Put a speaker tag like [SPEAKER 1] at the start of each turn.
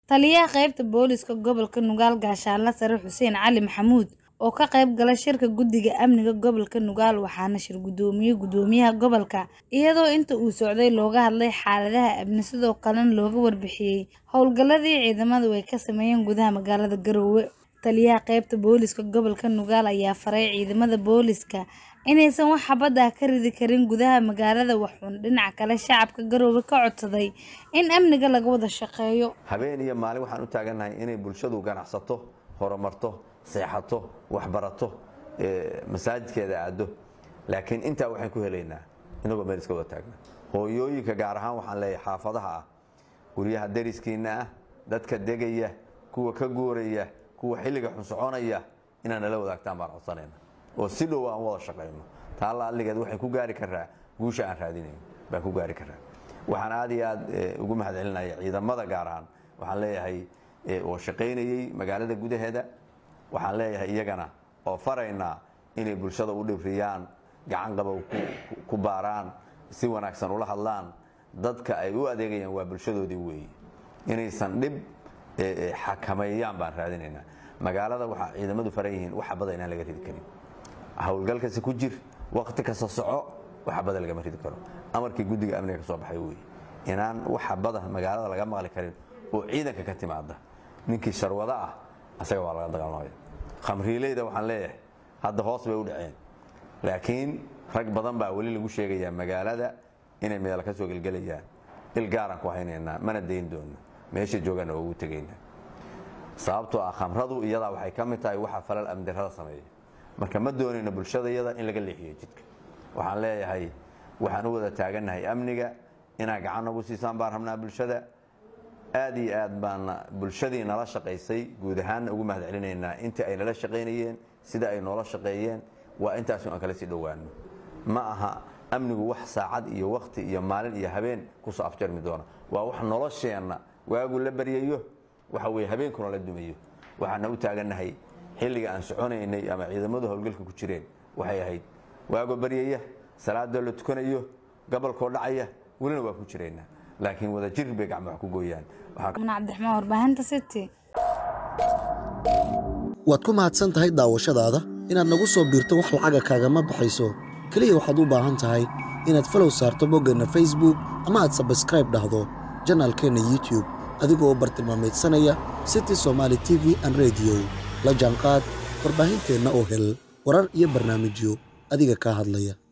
[SPEAKER 1] Taliyaha qaybta booliska gobolka Nugaal Gaashaanle Sare Xuseen Cali Maxamuud oo ka qayb galay shirka guddiga amniga gobolka Nugaal waxaana shir gudoomiyay gudoomiyaha gobolka iyadoo inta uu socday looga hadlay xaaladaha amni sidoo kalena looga warbixiyay howlgaladii ciidamadu ay ka sameeyeen gudaha magaalada Garowe taliyaha qaybta booliska gobolka Nugaal ayaa faray ciidamada booliska inaysan wax xabad ah ka ridi karin gudaha magaalada wuxuuna dhinaca kale shacabka Garowe ka codsaday in amniga laga wada shaqeeyo
[SPEAKER 2] habeen iyo maalin waxaan u taagannahay inay bulshadu ganacsato horumarto seexato waxbarato masaajidkeeda aado laakiin intaa waxaan ku helaynaa inagoo meel iska wada taagna hooyooyinka gaar ahaan waxaan leeyahay xaafadaha ah guryaha dariskiina ah dadka degaya kuwa ka guuraya kuwa xilliga xun soconaya inaad nala wadaagtaan baan codsanayna oo si dhow aan wada shaqayno taalla alligeed waxay ku gaari karaa guusha aan raadinayn baan ku gaari karaa waxaan aad iyo aad ugu mahadcelinaya ciidamada gaar ahaan waxaan leeyahay oo shaqaynayey magaalada gudaheeda waxaan leeyahay iyagana oo faraynaa inay bulshada u dhibriyaan gacan qabow ku baaraan si wanaagsan ula hadlaan dadka ay u adeegayaan waa bulshadoodii weeye inaysan dhib xakameeyaan baan raadinaynaa magaalada waxaa ciidamadu faran yihiin wax xabada inaan laga ridi karin howlgalkasi ku jir waqti kasta soco wax xabada lagama ridi karo amarkii guddiga amniga ka soo baxay weeye inaan wax xabada magaalada laga maqli karin oo ciidanka ka timaada ninkii sharwado ah asaga waa laga dagaalamaya khamriileyda waxaan leeyahay hadda hoos bay u dhaceen laakiin rag badan baa weli lagu sheegayaa magaalada inay meel ka soo gelgelayaan il gaaraan ku haynaynaa mana dayn doono meesha joogaana waa ugu tegaynaa sababtoo ah khamradu iyadaa waxay ka mid tahay waxa falal amdirada sameeya marka ma doonayno bulshada iyada in laga leexiyo jidka waxaan leeyahay waxaan u wada taagannahay amniga inaad gacan nagu siisaan baan rabnaa bulshada aad iyo aad baana bulshadii nala shaqaysay guud ahaanna ugu mahad celinaynaa intii ay nala shaqaynayeen sida ay noola shaqeeyeen waa intaasu aan kala sii dhowaano ma aha amnigu wax saacad iyo wakti iyo maalin iyo habeen kusoo afjarmi doona waa wax nolosheenna waagu la baryayo waxa weye habeenkuna la dumayo waxaana u taagannahay xilliga aan soconaynay ama ciidamadu howlgalka ku jireen waxay ahayd waago baryaya salaadoo la tukanayo gobolkoo dhacaya welina waa ku jiraynaa laakiin wada jir bay gacmo wax ku gooyaan
[SPEAKER 1] cabdiraxmaan warbaahinta city
[SPEAKER 3] waad ku mahadsan tahay daawashadaada inaad nagu soo biirto wax lacaga kaagama baxayso keliya waxaad u baahan tahay inaad falow saarto boggeenna facebook ama aad sabskraib dhahdo janaalkeenna youtub adigoo bartilmaameedsanaya city somaali t v an rediyo la jaanqaad warbaahinteenna oo hel warar iyo barnaamijyo adiga kaa hadlaya